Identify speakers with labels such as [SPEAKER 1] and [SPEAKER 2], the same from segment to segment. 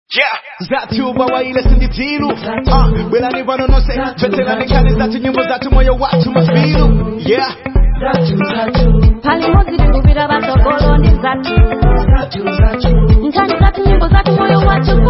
[SPEAKER 1] zatu bawaile sinditilu uh, belani vanonose veterani kale zatu nyimbo zatu moyo watu mafilu yeah
[SPEAKER 2] palimo zilikumbira vatogolo ndi zatu nkani zatu nyimbo zatu moyo wacu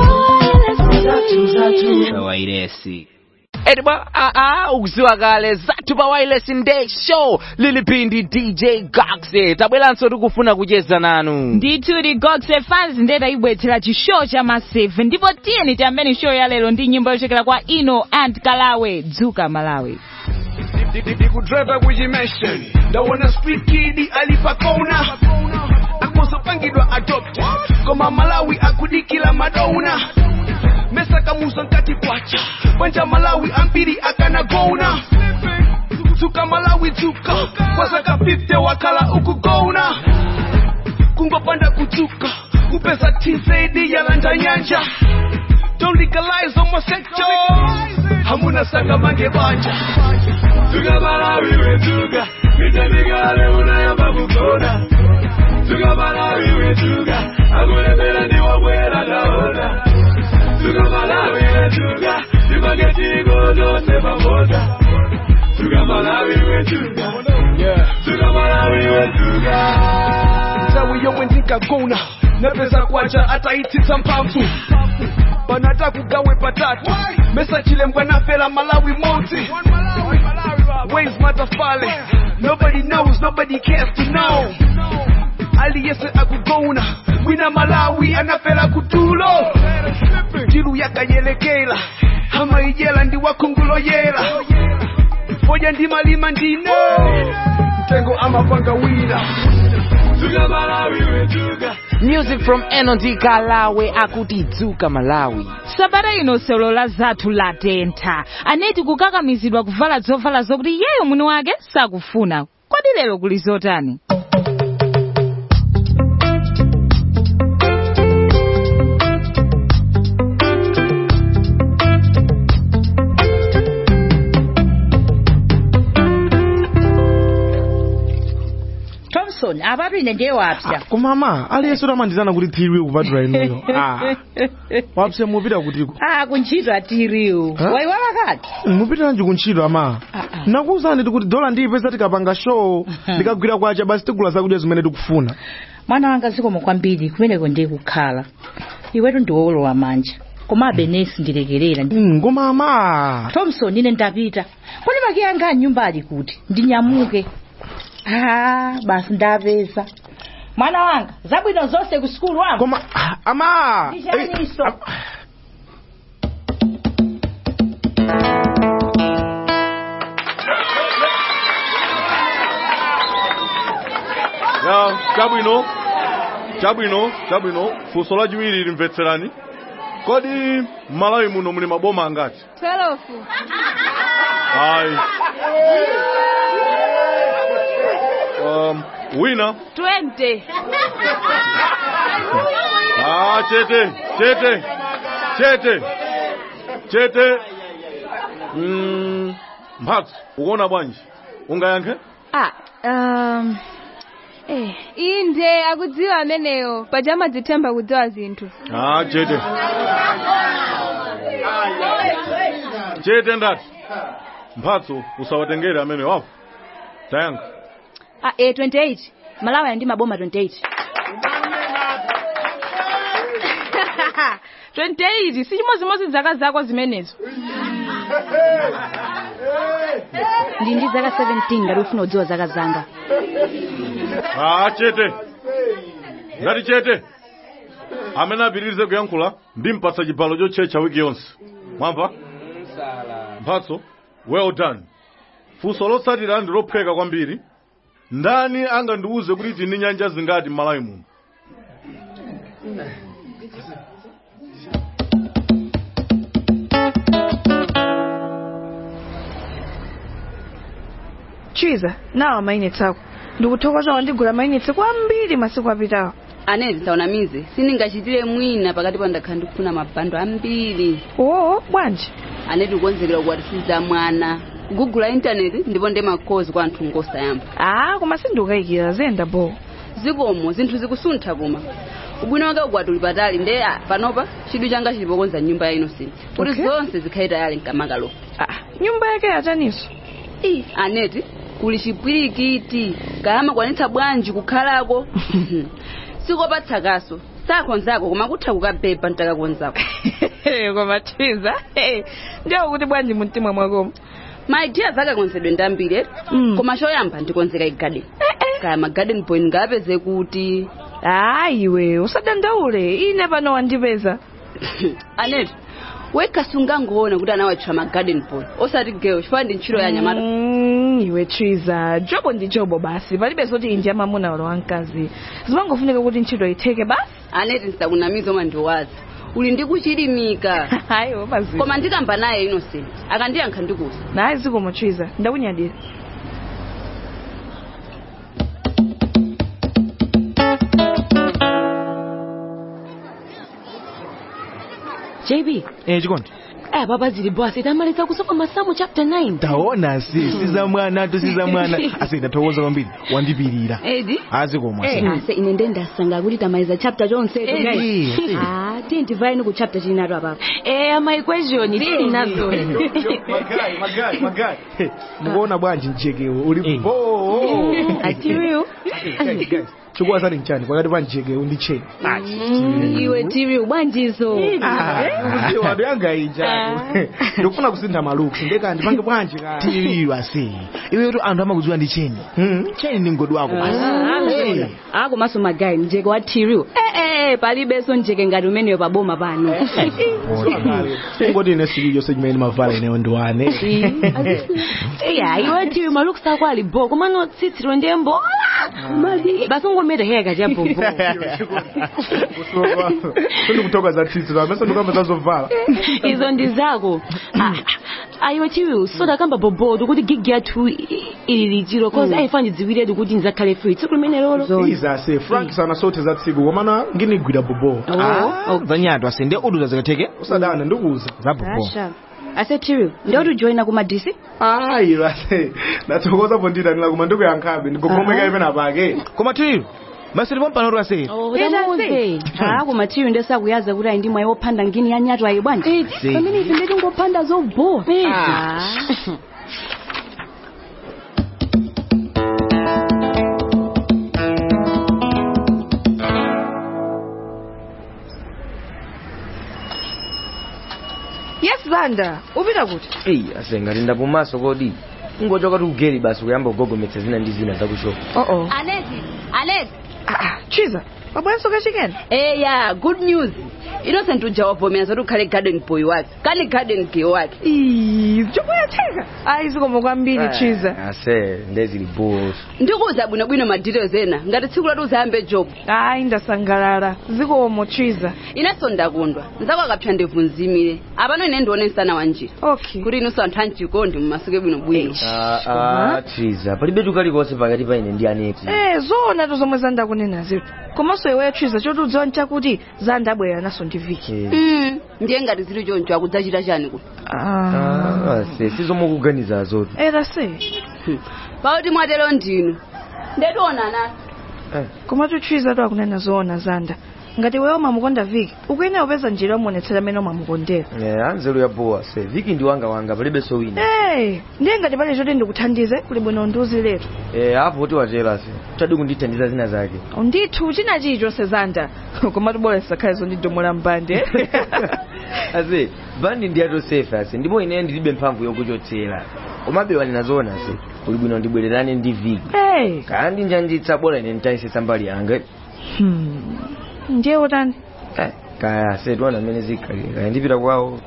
[SPEAKER 3] wairesi edibwa aa ukuziwa kale zathu pa wireless nday show lilipindi dj gaxe tabweranso tikufuna kucheza nanu
[SPEAKER 4] ndithu ti goxe fans ndeta ibwetsera chishow cha maseve ndipo tiyeni tiyambeni show ya lero ndi nyimbo yochokera kwa ino and kalawe dzuka malawi
[SPEAKER 1] ndikudriva kuchimension ndaona street kid alipakona akozopangidwa adopt koma malawi akudikila madona mesa kamuso nkati kwacha panja malawi ambiri akanagona dzuka malawi dzuka kwasaka 50 wakala ukugona kungopanda kudzuka kupesa tz yalanda nyanja don't legalize homosexual hamuna sanga mange banja Tuga Malawi wetuga, mitamigale unayamba kukona. Tuga Malawi wetuga, akule mbele ni wabwela naona. Tuga Malawi wetuga, nipageti godo sepa moja. Tuga Malawi wetuga, Tuga Malawi wetuga. Tawi yomwe ndikagona, napeza kwacha ataitisa mphamvu. Panata kugawe patatu, mesa chilembwa nafela Malawi monti. Ways matafale, nobody knows, nobody cares to know. aliyese akugona mwina malawi anafela kutulo jilu yakayelekela hama ijela ndi wakungulo yela foja ndi malima ndino mtengo amapanga wina tuga malawi wetuga
[SPEAKER 3] music from enod kalawe akuti dzuka malawi
[SPEAKER 4] sabata ino solo la zathu latentha aneti kukakamizidwa kuvala zovala zokuti yeyo mwini wake sakufuna kodi lero kuli zotani
[SPEAKER 5] thompson apapine ndiye wapsa
[SPEAKER 6] kumama aliyense utamandizana kuti thiriwe kupatula inuyo ah. wapse mupita kutiko
[SPEAKER 5] ah kuntchito atiriwu
[SPEAKER 6] Huh?
[SPEAKER 5] waiwala kati
[SPEAKER 6] mupitiranji kuntchito ama nakuwuzani kuti dola ndiyipeza tikapanga show ndikagwira kwacha basi tigula zakudya zimene tikufuna
[SPEAKER 5] mwana wanga zikomo kwambiri kumeneko ndiye kukhala iwetu ndiwolowa manja komabe nesi ndilekerera
[SPEAKER 6] Mm, koma ama
[SPEAKER 5] thompson ine ndapita kodi maki anga anyumba ali kuti ndinyamuke ah basi ndapeza mwana wanga zabwino zonse ku sukulu wangu
[SPEAKER 6] koma ah, ama
[SPEAKER 5] Ndishaniso.
[SPEAKER 6] Eh,
[SPEAKER 7] ya chabwino chabwino chabwino funso lachiwiri limvetserani kodi malawi muno muli maboma angati
[SPEAKER 2] twelofu
[SPEAKER 7] ayi um, wina
[SPEAKER 4] 20
[SPEAKER 7] ah, chete chete chete chete mm, mphatso ukuona bwanji ungayankhe
[SPEAKER 2] ah um eh inde akudziwa ameneyo paja amadzithemba kudziwa zinthu
[SPEAKER 7] ah, chete chete ndati mphatso usawatengere amene wapo tayankha
[SPEAKER 2] ah eh 28 malawi ali ndi maboma 28
[SPEAKER 4] 28 si chimozimozi zaka zako zimenezo
[SPEAKER 2] ndi ndi zaka 17 ngati ufuna kudziwa zaka zanga
[SPEAKER 7] Ah, chete ngati chete amene apitirize kuyankhula ndimpatsa chibalo chotchetcha wiki yonse mwamva mphatso well done funso lotsatira ndi lophweka kwambiri ndani angandiwuze kuti tini nyanja zingati m'malawi muno
[SPEAKER 8] chiza nawa mainitsi ako ndikuthokoza wandigula mainitsi kwambiri masiku apitawo
[SPEAKER 9] aneti taunamize sindingachitire mwina pakati pa ndakhala ndikufuna mabhando ambiri
[SPEAKER 8] oo bwanji
[SPEAKER 9] aneti kukonzekera kukwatisiza mwana kugugula intaneti ndipo ndi makhozi kwa anthu ngosayamba
[SPEAKER 8] ah koma sindikukayikira zenda bo
[SPEAKER 9] zikomo zinthu zikusuntha koma ubwino wake ukwati uli patali nde ah, panopa chidwi changa chilipokonza nyumba ya innocent kuti
[SPEAKER 8] Okay.
[SPEAKER 9] zonse zikhale tayali mkamakalo
[SPEAKER 8] Ah, nyumba yake yataniso
[SPEAKER 9] i aneti kuli chipwirikiti kayama kwanitsa bwanji kukhalako sikopatsa sakonzako koma kutha kukabhebha ntakakonzako
[SPEAKER 8] koma twiza ndiyo kuti bwanji mumtima mwakomo
[SPEAKER 9] maidiya zakakonzedwe ndambiri eti
[SPEAKER 8] Mm.
[SPEAKER 9] koma choyamba ndikonzeka igarden kaya magarden boy ngapeze kuti
[SPEAKER 8] hayi iwe usadandaule ine pano wandipeza
[SPEAKER 9] aneti wekha sungangoona kuti anawatchwa magarden boy osati girl chifukwa ndi ntchito ya nyamata
[SPEAKER 8] Mm, iwe twiza jobo ndi jobo basi palibe zoti inji amamuna wala wamkazi zimangofunika kuti ntchito itheke basi
[SPEAKER 9] aneti ndisakunamiza oma ndiwazi uli ndi kuchilimika
[SPEAKER 8] hayi mazi
[SPEAKER 9] koma ndikamba naye innocent akandiyankha ndikuza
[SPEAKER 8] naye zikomo twiza ndakunyadira
[SPEAKER 10] jb
[SPEAKER 6] eh chikondi
[SPEAKER 10] eh baba zili bwasi tamaliza kusoma masamu chapter 9
[SPEAKER 6] taona si siza mwana tu siza mwana ase ndathokoza kwambiri wandipirira
[SPEAKER 9] edi
[SPEAKER 6] azikomwa
[SPEAKER 9] ase ine nde ndasanga kuti tamaliza chapter chonse
[SPEAKER 10] Eh,
[SPEAKER 9] guys
[SPEAKER 10] eh.
[SPEAKER 9] ah tiye ndivaeni ku chapter chinato apapo
[SPEAKER 10] eh ama equation tili nazo
[SPEAKER 6] magai magai magai mukuona bwanji mjekewo uli bo
[SPEAKER 10] atiriu
[SPEAKER 6] chikuwa sani mchani pakati pa mjekewo ndi cheni
[SPEAKER 9] iwe tiriu bwanjizo
[SPEAKER 6] watu yanga ija ndikufuna kusintha maluksi ndeka ndipange bwanji ka
[SPEAKER 1] tiriyo ase iwetu anthu amakudziwa ndi cheni cheni ndi mgodi wako basi Eh.
[SPEAKER 9] akomanso magayi mjeke wa tiriu ee palibenso mjeke ngati umeneyo paboma pano
[SPEAKER 6] ngoti ine siku yonse chimene mavala ineyo ndiwane
[SPEAKER 10] iya iwe tiriu malukisi ako ali bo komano tsitsiro ndiye mbola basi ungometa heya kati ya bobo
[SPEAKER 6] sindikutoka za tsitsi amese ndikamba zazovala
[SPEAKER 10] izo ndi zako Ah, ayiwe tiriu soda kamba bobodo kuti gigi yathu i- ili lichiro cause ayifa ndidziwiretu kuti ndizakhale free tsiku limene lolo
[SPEAKER 6] izase frank sana sote za tsiku komana nginigwira bobo
[SPEAKER 1] zanyatu ase ndi uduza zikatheke
[SPEAKER 6] usadana ndikuza
[SPEAKER 1] za bobo
[SPEAKER 9] ase tiriu ndiyoti ujoyina ku madisi
[SPEAKER 6] ayi ase ndathokoza ponditanila kuma ndikuyankhabe ndigogomeka ipena pake
[SPEAKER 1] koma tiriyo masili pompanotu ase
[SPEAKER 10] tamuze
[SPEAKER 9] ah koma tiriu ndesakuyaza kuti ayi ndi mwayi wophanda ngini ya nyatu ayi bwanji
[SPEAKER 1] Si.
[SPEAKER 9] pamene ife ndetingophanda zobowa
[SPEAKER 8] yes banda upita kuti
[SPEAKER 11] eyi ase ngati ndapumaso kodi ungochoka ti ugeri basi kuyamba kugogometsa zina ndi zina zakushopa
[SPEAKER 8] oo
[SPEAKER 9] aneti aneti
[SPEAKER 8] chiza wabwenso kachikena
[SPEAKER 9] eya good news innocent uja wavomera zoti ukhale garden boy wake kani garden girl wake
[SPEAKER 8] chokuyatheka ayi zikomo kwambiri chiza
[SPEAKER 11] ase ndezili boso
[SPEAKER 9] ndikuuza bwinobwino ma details ena ngati tsiku lati uzayambe job
[SPEAKER 8] ayi ndasangalala zikomo chiza
[SPEAKER 9] inenso ndakondwa nzako akapsa ndevu nzimire apano ine ndione msana wa njira
[SPEAKER 8] okay
[SPEAKER 9] kuti inunso anthu anchikondi mumasuke bwinobwino
[SPEAKER 11] triza palibe kalikonse pakati pa ine ndi aneti
[SPEAKER 8] eh zoona to zomwe zandakunena zitu komanso iweyo chiza choti udziwa nchakuti zandabwera naso ndi viki
[SPEAKER 9] Mm, ndiye ngati zili choncho akudzachita chani kuti
[SPEAKER 11] ase sizomukuganiza zoti
[SPEAKER 8] era se
[SPEAKER 9] pauti mwatero ndinu ndetionana
[SPEAKER 8] komatu chiza to akunena zoona zanda ngati iweyo umamukonda viki ukuyenera upeza njira yomuonetsera amene umamukondera
[SPEAKER 11] anzelu ya bowa se viki ndi wanga wanga palibenso wina
[SPEAKER 8] Eh, ndiye ngati pali choti ndikuthandize kuli bwino ndiuziletu
[SPEAKER 11] Eh, apo kuti watera se tadi kundithandiza zina zake
[SPEAKER 8] ndithu china chilichonse zanda komatu bora zisakhale zondidomera mbande
[SPEAKER 11] ase bandi ndi atosefe ase ndipo ine ndilibe mphamvu yokuchotsera komabe wanena zoona se kuli bwino ndibwererane ndi viki
[SPEAKER 8] hey.
[SPEAKER 11] kaya ndinjanjitsa bora ine nditayisisa mbali yanga
[SPEAKER 8] hmm. ndiye utani
[SPEAKER 11] Eh, kaya ase tiwana amene zikhalire kaya ndipita kwawo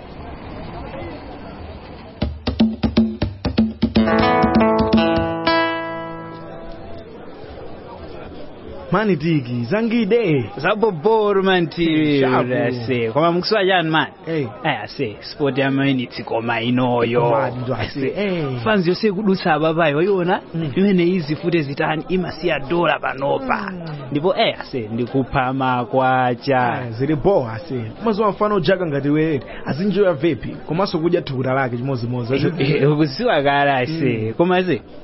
[SPEAKER 6] mani tiki zangide
[SPEAKER 12] zaboboro mantiri
[SPEAKER 6] Shabu.
[SPEAKER 12] ase koma mukuswa chani mani
[SPEAKER 6] Hey.
[SPEAKER 12] Eh, ase sport ya mainitsi koma inoyo
[SPEAKER 6] Madi ndo ase, eh.
[SPEAKER 12] fanzi yose kudutsa ababayi waiona imene izi fute zitani imasiya dola panopa ndipo eh ase ndikupha makwacha
[SPEAKER 6] zili bowa ase mazuwa mfano ujaka ngati were azinjoya vepi komanso kudya thukuta lake chimozimozi
[SPEAKER 12] ukusiwa kale ase koma ase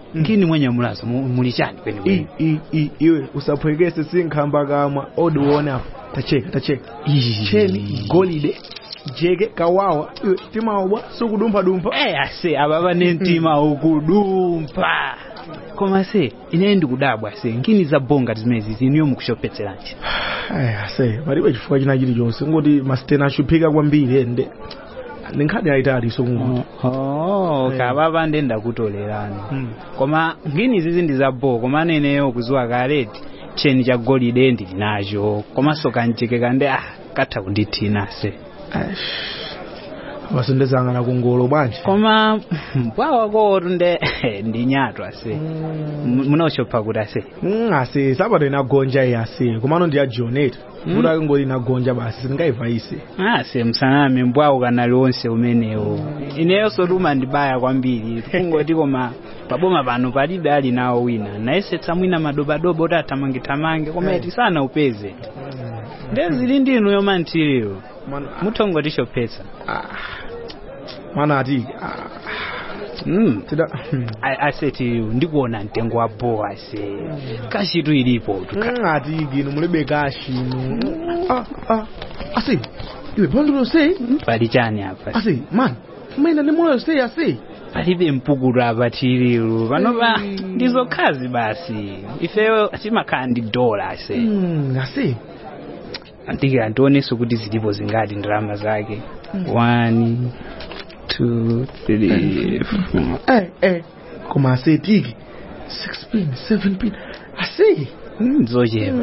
[SPEAKER 12] ngini mwenye mulazo mu- muli chani kwene
[SPEAKER 6] I- i- i- iwe usaphwekese sinkhamba kamwa odi uone apo tacheka tacheka cheni golide jeke kawawa iwe timaobwa sukudumphadumpha
[SPEAKER 12] eh ase aba bane mtima ukudumpa koma se ine ndikudabwa se ngini za bonga zimezi ziniyo mukushopetseranji
[SPEAKER 6] Aya, ase palibe chifukwa china chilichonse ngoti masitena ashuphika kwambiri ende ninkhani ayitali sokunguti
[SPEAKER 12] oh kababa ndenda kutolerani koma ngini zizi ndi zabo koma neneyo kuziwa kaleti cheni cha golide ndili nacho komanso kanjeke kande ah katha kundithina se
[SPEAKER 6] wasendezangana kungolo bwanji
[SPEAKER 12] koma bwawa kotu nde ndinyatwa se munaoshopha kuti ase
[SPEAKER 6] Mm, ase sapato inagonja iyi ase komano ndi ya joneta
[SPEAKER 12] Mm.
[SPEAKER 6] kuti akingoti inagonja basi sindingayivayise
[SPEAKER 12] ase msaname mbwawu kanali onse umenewo ineyo sotuma ndibaya kwambiri kungoti koma paboma pano palibe ali nawo wina nayesetsa mwina madobadoba oti athamangithamange koma eti sana upeze ndezili ndinu yomantiriyo muthongotishophetsa
[SPEAKER 6] mana ati
[SPEAKER 12] mm.
[SPEAKER 6] tida
[SPEAKER 12] aseti ndikuona mtengo wa boa se kashitu ilipo
[SPEAKER 6] Mm, ati gino mulibe kashino Ah, ah. ase iwe pondolo sei
[SPEAKER 12] pali chani apa
[SPEAKER 6] ase man maina ndi moyo sei ase
[SPEAKER 12] palibe mpukulu apa tiriru panopa ndizokhazi basi ifeyo timakhala ndi dola se
[SPEAKER 6] Mm, ase
[SPEAKER 12] andike andionenso kuti zilipo zingati ndalama zake one two three four
[SPEAKER 6] eh eh koma ase tiki 6 pin 7 pin ase
[SPEAKER 12] zochepa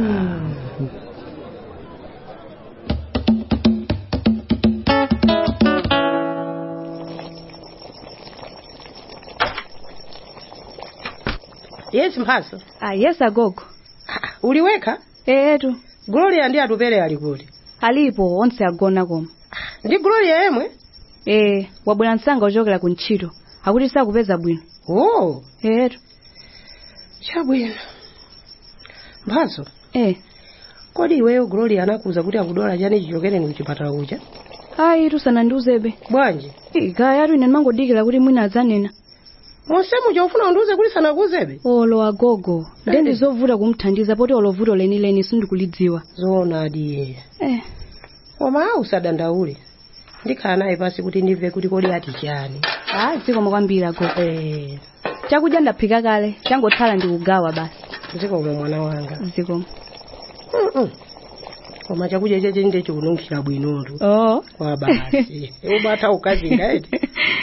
[SPEAKER 13] yes mphaso
[SPEAKER 2] ah yes agogo
[SPEAKER 13] uliweka
[SPEAKER 2] etu
[SPEAKER 13] gloria ndi atupere ali kuti
[SPEAKER 2] alipo onse agona koma
[SPEAKER 13] ndi gloria yemwe
[SPEAKER 2] eh wabwera msanga ochokera ku ntchito akuti sakupeza bwino
[SPEAKER 13] oh
[SPEAKER 2] etu
[SPEAKER 13] chabwino mphaso
[SPEAKER 2] eh
[SPEAKER 13] kodi iweyo gloria anakuza kuti akudola chani chichokereni kuchipatala kucha
[SPEAKER 2] ayi tusanandiuzebe
[SPEAKER 13] bwanji
[SPEAKER 2] kaya atu ine ndimangodikira kuti mwina adzanena
[SPEAKER 13] monse muja ufuna undiuze kuti sanakuzebe
[SPEAKER 2] olo agogo nde ndizovuta kumthandiza poti olo vuto lenileni sindikulidziwa
[SPEAKER 13] zoonadi
[SPEAKER 2] eh
[SPEAKER 13] koma usadandaule ndikhala naye pasi kuti ndimve kuti kodi ati chani
[SPEAKER 2] ah zikoma kwambiri agogo
[SPEAKER 13] eh
[SPEAKER 2] chakudya ndaphika kale changotsala ndikugawa basi
[SPEAKER 13] zikoma mwana wanga
[SPEAKER 2] zikoma
[SPEAKER 13] Mm-mm. koma chakudya cheche ndicho kununkhira bwinotu
[SPEAKER 2] oh
[SPEAKER 13] kwa basi ubata ukazinga eti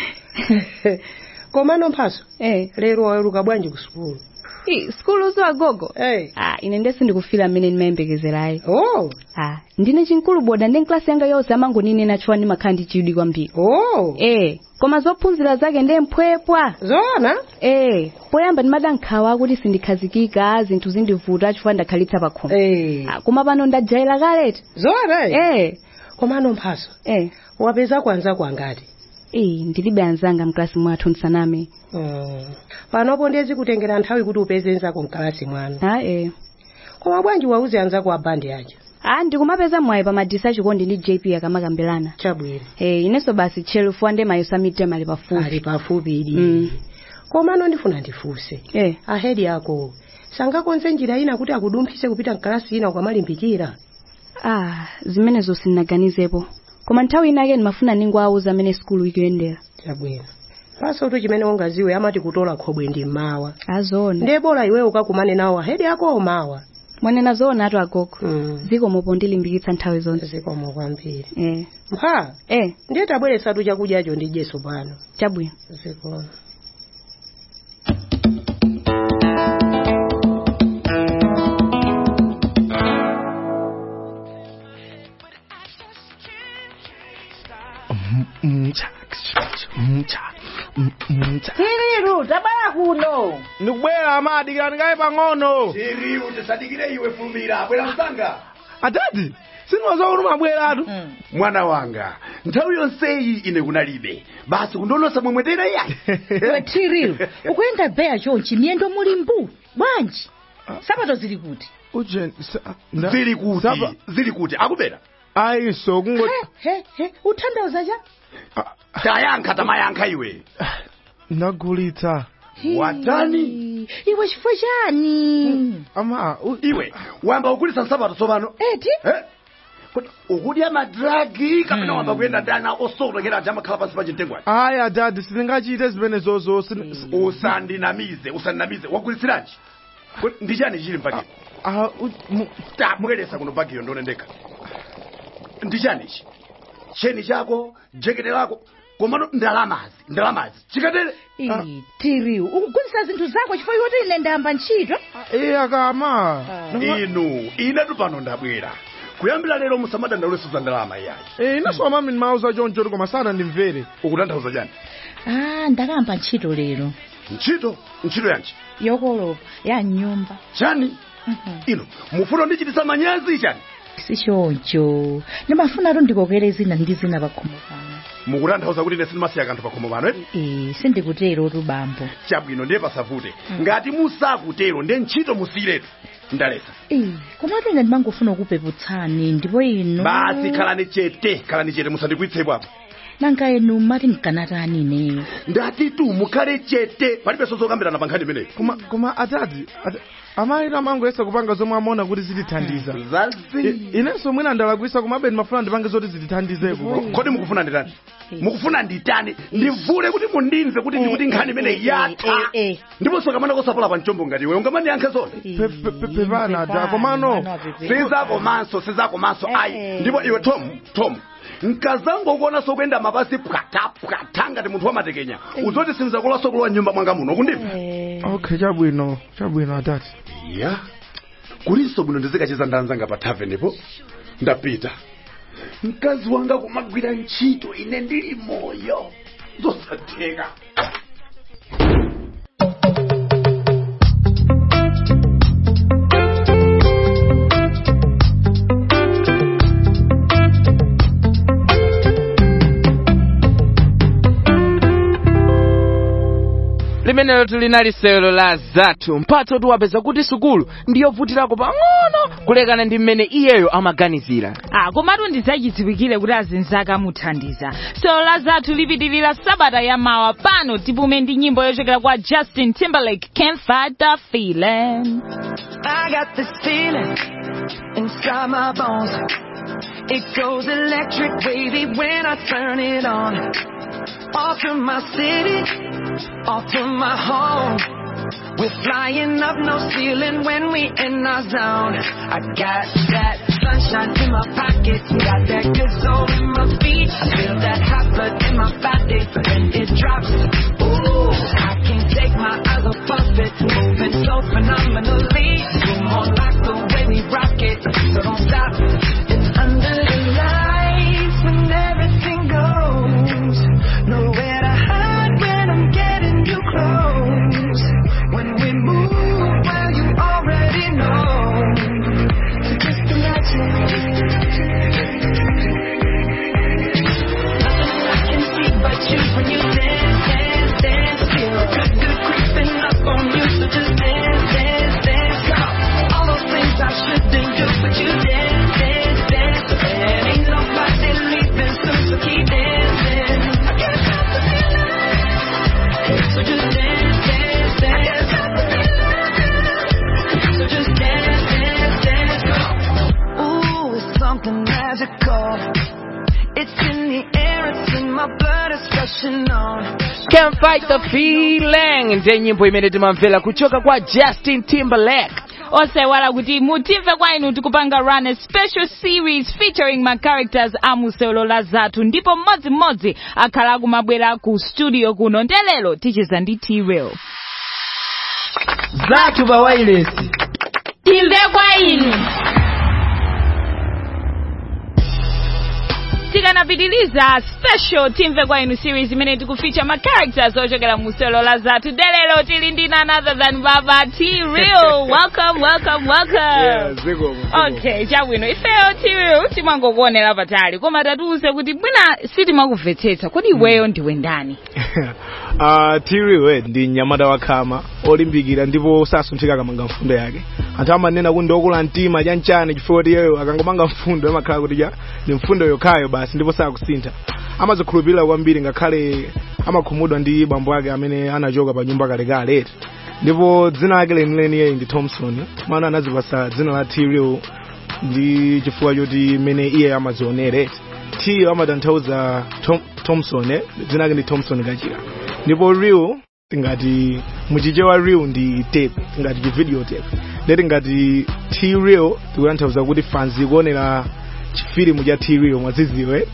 [SPEAKER 13] komano mphaso
[SPEAKER 2] eh
[SPEAKER 13] lero waweruka bwanji ku sukulu
[SPEAKER 2] i skulu zo agogo
[SPEAKER 13] eh
[SPEAKER 2] ah ine nde sindikufira mmene ndimayembekezerayo
[SPEAKER 13] oh
[SPEAKER 2] ah ndine chinkulu boda ndi klasi yanga yonse amangoninena chifukwa ndimakhala ndi chidwi kwambiri
[SPEAKER 13] oh
[SPEAKER 2] eh koma zophunzira zake ndi mphwepwa
[SPEAKER 13] zoona
[SPEAKER 2] eh poyamba ndimadankhawa kuti sindikhazikika zinthu zindivuta chifukwa ndakhalitsa pakhomo
[SPEAKER 13] eh
[SPEAKER 2] ah, koma pano ndajaila kaleti
[SPEAKER 13] zoona
[SPEAKER 2] eh
[SPEAKER 13] komano mphaso
[SPEAKER 2] eh
[SPEAKER 13] wapeza kwanza kwangati
[SPEAKER 2] eh ndilibe anzanga mklasi mwathu nsaname
[SPEAKER 13] mm. panopo ndezi kutengera nthawi kuti upeze nzako mkalasi mwanu
[SPEAKER 2] ah eh
[SPEAKER 13] koma bwanji wauze anzako abandi aja
[SPEAKER 2] ah ndikumapeza mwayi pa madisa achikondi ndi jp akamakambirana
[SPEAKER 13] chabwino
[SPEAKER 2] eh inenso basi tchelufu ande mayo samitem ali pafupi
[SPEAKER 13] ali pafupi idi
[SPEAKER 2] mm.
[SPEAKER 13] komano ndifuna ndifunse
[SPEAKER 2] eh
[SPEAKER 13] ahedi ako sangakonze njira ina kuti akudumphise kupita mkalasi ina ukamalimbikira
[SPEAKER 2] ah zimenezo sindinaganizepo koma nthawi inake ndimafuna ningowauza amene skulu ikuyendera
[SPEAKER 13] chabwino pasotu chimene ungaziwe amati kutola khobwe ndi mmawa
[SPEAKER 2] azona
[SPEAKER 13] ndiye bora iweyo ukakumane nawo ahedi ako omawa
[SPEAKER 2] mwanena zoona atu agogo
[SPEAKER 13] mm.
[SPEAKER 2] zikomopo ndilimbikitsa nthawi zonse
[SPEAKER 13] zikomo kwambiri
[SPEAKER 2] eh
[SPEAKER 13] mpha
[SPEAKER 2] eh
[SPEAKER 13] ndiye tabweresatu chakudyacho ndi jeso pano
[SPEAKER 2] chabwino
[SPEAKER 13] zikomo
[SPEAKER 5] tiriru tabala kuno
[SPEAKER 6] ndikubwera amadikira ndikaye pang'ono
[SPEAKER 1] Siriu tisadikire iwe fumira bwera msanga
[SPEAKER 6] atati sindimaziwa kuti mabweratu
[SPEAKER 1] mwana wanga nthawi yonseyi ine kunalibe basi kundolosa mwemwetera iya
[SPEAKER 5] iwe tiriru ukuyenda beya chonchi miyendo muli mbu bwanji sapato zili kuti
[SPEAKER 6] ujeni
[SPEAKER 1] zili kuti zili kuti akubera
[SPEAKER 6] ayiso kungo
[SPEAKER 5] he he utanthauza cha
[SPEAKER 1] tayankha tamayankha iwe
[SPEAKER 6] ndagulitsa
[SPEAKER 14] watani
[SPEAKER 5] iwe chifukwa chani
[SPEAKER 6] ama
[SPEAKER 14] iwe wamba ukulisa nsapato tsopano
[SPEAKER 5] eti
[SPEAKER 14] Eh? Kodi ukudya madragi kapena wamba kuyenda ndana osokotokera aja amakhala pansi pa chintengwani
[SPEAKER 6] aya dadi sindingachite zimenezozo
[SPEAKER 14] usandinamize usandinamize wagulisiranji Kodi ndi chani chili mpakio tamukeresa kuno pakiyo ndonendeka ndi chani ichi cheni chako jekete lako komano ndalamazi ndalamazi chikatere
[SPEAKER 5] Ii, tiriu ukugulisa zinthu zako chifukwa iwoti ine ndayamba ntchito
[SPEAKER 6] iya kama
[SPEAKER 14] inu inetu pano ndabwera kuyambira lero musamadandaulesi za ndalama iyayi
[SPEAKER 6] Eh, inaso amami ndimauza choncho koma sana ndimvere
[SPEAKER 14] ukutanthauza chani
[SPEAKER 5] ah ndakamba ntchito lero
[SPEAKER 14] ntchito ntchito yanji
[SPEAKER 5] yokolopa ya nyumba
[SPEAKER 14] chani ino mufuna ndichitisa manyazi chani
[SPEAKER 5] si choncho ndimafuna ndikokere zina ndi zina pakhomo pano
[SPEAKER 14] mukutanthauza kuti ine sindimasiya kanthu pakhomo pano eti
[SPEAKER 5] Eh, sindikutero tu bambo
[SPEAKER 14] chabwino ndiye pasavute ngati musakutero ndiye ntchito musiyiretu ndalesa
[SPEAKER 5] Eh, komatu ine ndimangofuna kupeputsani ndipo inu
[SPEAKER 14] basi khalani chete khalani chete musandikwitsepo apo
[SPEAKER 5] nanga inu mati mkanatani ineyo
[SPEAKER 14] ndati tu mukhale chete palibe sozokambirana pa nkhani imeneyi
[SPEAKER 6] koma koma atati ata- amayi amangoyesa kupanga zomwe amaona kuti zitithandiza I- inenso mwina ndalakwisa komabe ndimafuna ndipange zoti zitithandizeko
[SPEAKER 14] kodi mukufuna nditani mukufuna nditani ndivule kuti mundimve kuti ndikuti nkhani imeneyi yatha ndiponso kamana kosapola pa mchombo ngati iwe ungamandiyankhe zonse
[SPEAKER 6] pepana ata komano
[SPEAKER 14] sizakomanso sizakomanso ayi ndipo iwe tom tom nkazangokuona sokuyenda mapasi pwata pwata ngati munthu wamatekenya uzoti sinzakulowa sokulowa nyumba mwanga muno kundimva
[SPEAKER 6] okay chabwino chabwino atati
[SPEAKER 14] ya kulinso bwino ndizikacheza ndanzanga pa tavenepo ndapita mkazi wanga kumagwira ntchito ine ndili moyo zosatheka
[SPEAKER 3] limenelo tulinali sewelo la zathu mphatso tiwapeza kuti sukulu ndiyovutirako pang'ono kulekana ndi mmene iyeyo amaganizira
[SPEAKER 4] ah komatu ndizachidziwikire kuti azinzake amuthandiza sewelo la zathu lipitirira sabata yamawa pano tipume ndi nyimbo yochokera kwa justin timberlake can't fight the feeling
[SPEAKER 15] I got this feeling inside my bones. It goes electric wavy when I turn it on. Off from my city, off from my home. We're flying up no ceiling when we in our zone. I got that sunshine in my pocket, got that good soul in my feet. I feel that hot blood in my body when it drops. Ooh, I can't take my eyes off of it, moving so phenomenally. You're more like the way we rock it, so don't stop. And under the lights when everything goes, nowhere to hide when I'm getting you close. When we move, well you already know. So just imagine. Nothing I can see but you when you dance, dance, dance. Feel good, good creeping up on you, so just dance, dance, dance. Come on. All those things I shouldn't do, but you dance, dance, dance. And ain't nobody leaving soon, so keep dancing. I can't stop the feeling. So just dance, dance, dance. So just dance, dance, dance. Ooh, it's something magical. It's in the air, it's in my blood, it's rushing on.
[SPEAKER 3] can't fight the feeling ndiye nyimbo imene timamvera kuchoka kwa justin timberlake
[SPEAKER 4] osewala kuti mutimve kwa inu tikupanga run a special series featuring ma characters a musewelo la zathu ndipo mmodzimmodzi akhala akumabwera ku studio kuno ndelero ticheza ndi t-rail
[SPEAKER 12] zathu pa wailesi
[SPEAKER 4] timve kwa inu tikanapitiliza special timve kwa inu series imene tikufeature ma characters ochokera musewelo la zathu ndelero tili ndi none other than baba t-real welcome welcome welcome okay chabwino ifeyo t-real timangokuonera patali koma tatiuze kuti bwina sitimakumvetsetsa kodi iweyo ndiwe ndani
[SPEAKER 6] uh, tiriwe ndi mnyamata wakhama olimbikira ndipo sasunthika akamanga mfundo yake anthu amanena kuti ndiokula mtima chanchani chifukwa kuti iyeyo akangomanga mfundo amakhala kuti ja ndi mfundo yokhayo basi ndipo sakusintha amazikhulupirira kwambiri ngakhale amakhumudwa ndi bambo ake amene anachoka pa nyumba kalekale ndipo dzina lake lenileni iye ndi thompson mana anazipasa dzina la t-real ndi chifukwa choti mmene iye amazionere t amatanthauza Tom, thompson eh? dzina lake ndi thompson kachira ndipo real tingati muchichewa real ndi tape tingati chivideo tape ndeti ngati t real tikutanthauza kuti fanzi kuonera chifilimu cha t real mwaziziwe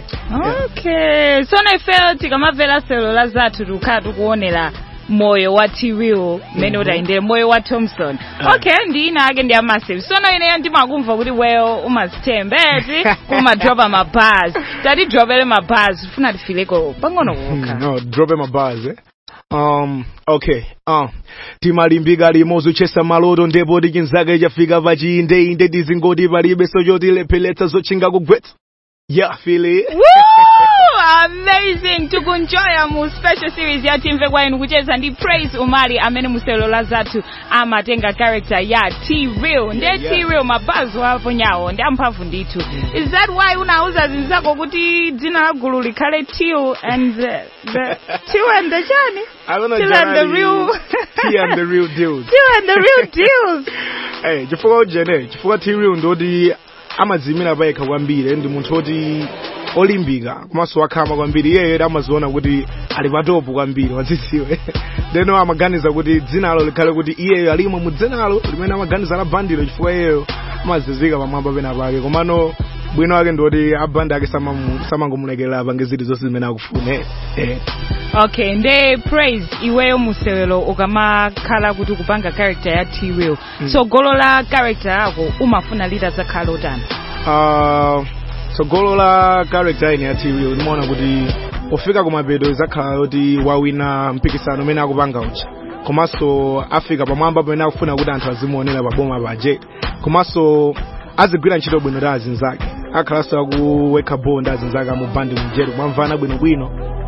[SPEAKER 4] okay so ifeyo tikamamvera selo la zathu tikukhala tikuonera moyo wa t-real mmene utayendere moyo wa thompson okay ndi ina ake ndi amassive sono ineyo ndimakumva kuti weyo umazithembeti kumadropa mabars tatidropere mabars funa tifileko pang'ono kokha
[SPEAKER 6] no drope mabars eh? um okay uh timalimbika limodzi uchesa maloto ndipo tichinzake chafika pachinde inde tizingoti palibe sochotilepheletsa zotchinga kugwetsa yeah feel it
[SPEAKER 4] Woo! amazing tikunjoya mu special series ya timve kwa inu kucheza ndi praise umali amene muselo la zathu amatenga character ya t-real nde t-real mabazo apo nyawo ndi amphamvu ndithu is that why unauza zinzako kuti dzina la gulu likhale till and the, the till and the chani
[SPEAKER 6] I don't know
[SPEAKER 4] till and the
[SPEAKER 6] generally,
[SPEAKER 4] real
[SPEAKER 6] T and the real deals
[SPEAKER 4] till and the real deals
[SPEAKER 6] hey chifukwa ujene chifukwa t-real ndoti amadzimira payekha kwambiri ndi munthu oti olimbika komanso wakhama kwambiri iyeyo amaziona kuti ali patopu kwambiri wadzidziwe ndeno amaganiza kuti dzinalo likhale kuti iyeyo alimo mu dzinalo limene amaganiza la bandilo chifukwa iyeyo amazizika pamwamba pena pake komano bwino wake ndoti abandi ake samamu- samangomulekerera pange ziti zonse zimene akufune eh.
[SPEAKER 4] okay nde praise iweyo musewelo ukamakhala kuti kupanga character ya t-real
[SPEAKER 6] Mm.
[SPEAKER 4] so golo la character yako umafuna lita zakhala utani
[SPEAKER 6] uh, tsogolo la character ine ya tv ndimaona kuti pofika kumapeto izakhala kuti wawina mpikisano umene akupanga uja komanso afika pamwamba pamene akufuna kuti anthu azimuonera paboma paje komanso azigwira ntchito bwino ndi azinzake akhalanso akuwekha ball ndi azinzake amubandi mjeru mwamvana bwinobwino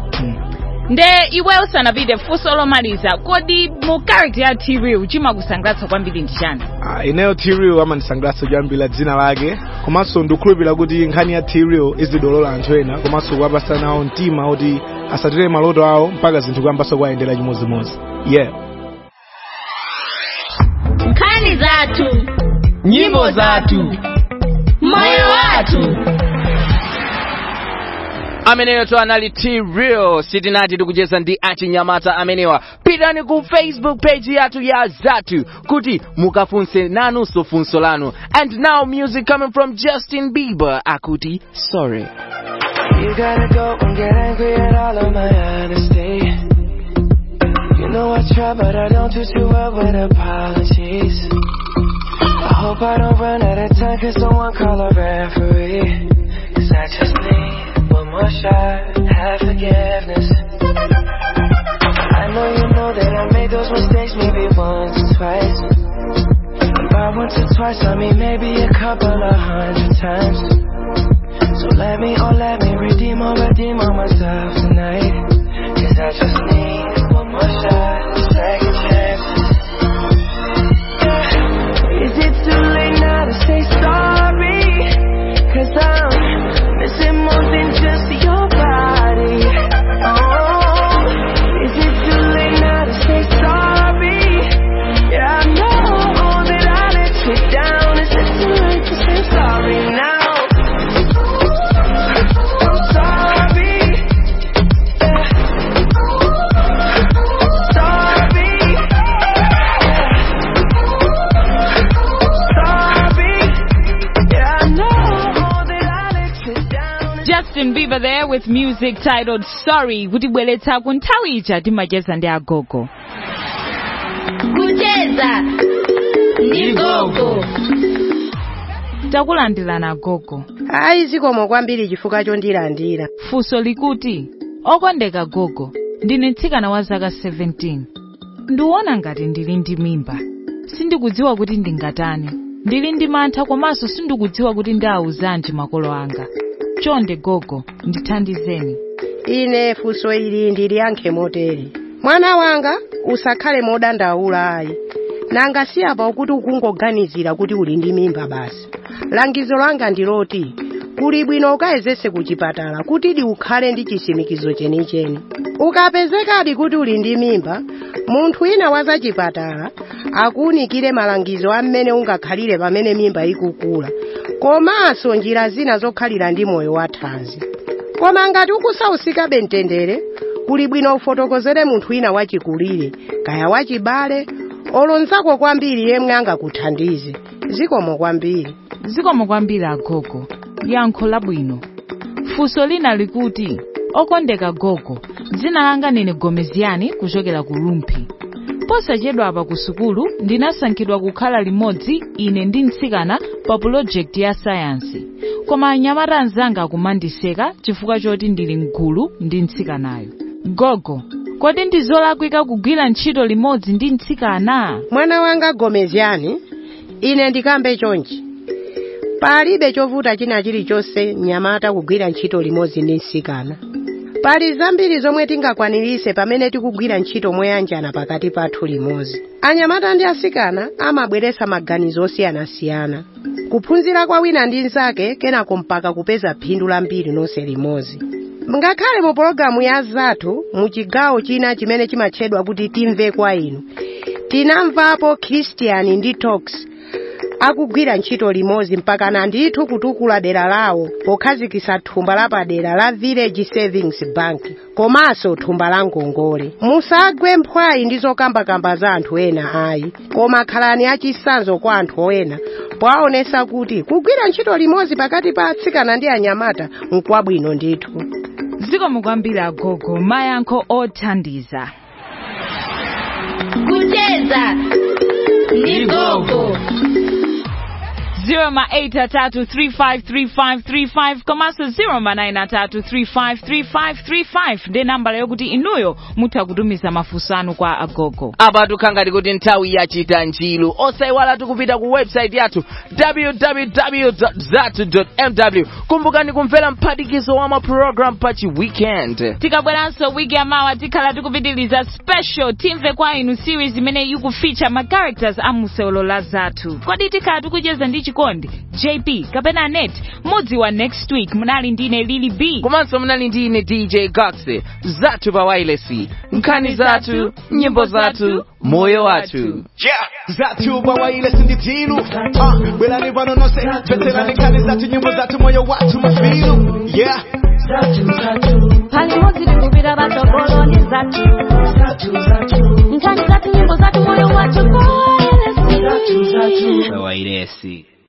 [SPEAKER 4] nde iwe usanapite funso lomaliza kodi mu character ya t-real chimakusangalatsa kwambiri ndi chani
[SPEAKER 6] Ah, ineyo t-real amandisangalatsa kuyambira dzina lake komanso ndikukhulupirira kuti nkhani ya t-real izidolola anthu ena komanso kuwapasa nawo mtima kuti asatire maloto awo mpaka zinthu kuyambanso kuyayendera chimodzimodzi yeah
[SPEAKER 16] nkhani zathu
[SPEAKER 3] nyimbo zathu
[SPEAKER 16] moyo wathu
[SPEAKER 3] ameneyo to anali t-real sitinati tikucheza ndi achinyamata amenewa pitani ku facebook page yathu ya zathu kuti mukafunse nanunso funso lanu and now music coming from justin bieber akuti sorry
[SPEAKER 15] You gotta go and get angry at all of my honesty. You know I try, but I don't do too well with apologies. I hope I don't run out of time, cause someone call a referee. Cause I just need one more shot, have forgiveness. I know you know that I made those mistakes maybe once or twice. And by once or twice, I mean maybe a couple of hundred times. So let me, oh let me redeem or redeem on myself tonight. Cause I just need one more shot, second chance. Yeah. Is it too late now to say sorry? Cause I'm missing more than just your body. Oh, is it too late now to say sorry? Yeah, I know that I let you down. Is it too late to say sorry now?
[SPEAKER 4] justin bieber there with music titled sorry kutibweretsa ku nthawi ija timacheza ndi agogo
[SPEAKER 16] kucheza ndi gogo
[SPEAKER 4] takulandirani agogo
[SPEAKER 13] ayi zikomo kwambiri chifukwa chondilandira
[SPEAKER 4] funso likuti okondeka gogo ndine mtsikana wa zaka 17 ndikuona ngati ndili ndi mimba sindikudziwa kuti ndingatani ndili ndi mantha komanso sindikudziwa kuti ndiawuzanji makolo anga chonde gogo ndithandizeni
[SPEAKER 13] ine funso ili ndiliyankhe motere mwana wanga usakhale modandaula ayi nanga si apa kuti ukungoganizira kuti uli ndi mimba basi langizo langa ndiloti kuli bwino ukayezese ku chipatala kutidi ukhale ndi chisimikizo chenicheni ukapezekadi kuti uli ndi mimba munthu wina wa za chipatala akuwunikire malangizo a mmene ungakhalire pamene mimba ikukula komanso njira zina zokhalira ndi moyo wathanzi koma ngati ukusausikabe mtendere kuli bwino ufotokozere munthu wina wachikulire kaya wachibale olonzako kwambiri yemwe angakuthandize zikomo kwambiri
[SPEAKER 4] zikomo kwambiri agogo yankho labwino funso lina likuti okondeka gogo dzina langa ndine gomeziyani kuchokera ku lumphi posachedwa apa ku sukulu ndinasankhidwa kukhala limodzi ine ndi mtsikana pa pulojekiti ya sayansi koma anyamata anzanga akumandiseka chifukwa choti ndili mgulu ndi mtsikanayo gogo kodi ndi zolakwika kugwira ntchito limodzi ndi mtsikana
[SPEAKER 13] mwana wanga gomeziyani ine ndikambe chonchi palibe chovuta china chilichonse mnyamata kugwira ntchito limodzi ndi mtsikana pali zambiri zomwe tingakwanirise pamene tikugwira ntchito moyanjana pakati pathu limodzi anyamata ndi asikana amabweretsa maganizo osiyanasiyana kuphunzira kwa wina ndi nzake kenako mpaka kupeza phindu lambiri nonse limodzi ngakhale mu pologalamu ya zathu mu chigawo china chimene chimatchedwa kuti timve kwa inu tinamvapo christian ndi talks akugwira ntchito limodzi mpakana ndithu kutukula dera lawo pokhazikitsa thumba lapadera la village savings bank komanso thumba la ngongole musagwe mphwayi ndi zokambakamba za anthu ena ayi koma khalani achisanzo kwa anthu ena powaonesa kuti kugwira ntchito limodzi pakati pa atsikana ndi anyamata nkwabwino ndithu
[SPEAKER 4] zikomo kwambiri agogo mayankho othandiza
[SPEAKER 16] kucheza ndi gogo
[SPEAKER 4] 083353535 komanso 093353535 ndi nambala yokuti inuyo mutha kutumiza mafunso anu kwa agogo
[SPEAKER 3] apa tukhangati kuti nthawi yachita njilu osayiwala tikupita ku website yathu www zatu mw kumbukani kumvera mphatikizo wa maprogram pa chiweekend
[SPEAKER 4] tikabweranso wiki yamawa tikhala tikupitiliza special timve kwa inu series imene ikufeature ma characters a musewolo la zathu kodi tikhala tikucheza ndi chikondi jp kapena net mudzi wa next week munali ndine lili b
[SPEAKER 3] komanso munali ndine dj gax zathu pa wireless nkhani zathu nyimbo zathu moyo wathu
[SPEAKER 1] yeah zathu pa wireless ndi tilu uh, bwerani pano nonse tveterani nkhani zathu nyimbo zathu moyo wathu mafilu yeah
[SPEAKER 17] pali modzi tikupita patsogolo ndi zathu nkhani zathu nyimbo zathu moyo wathu
[SPEAKER 12] pa wairesi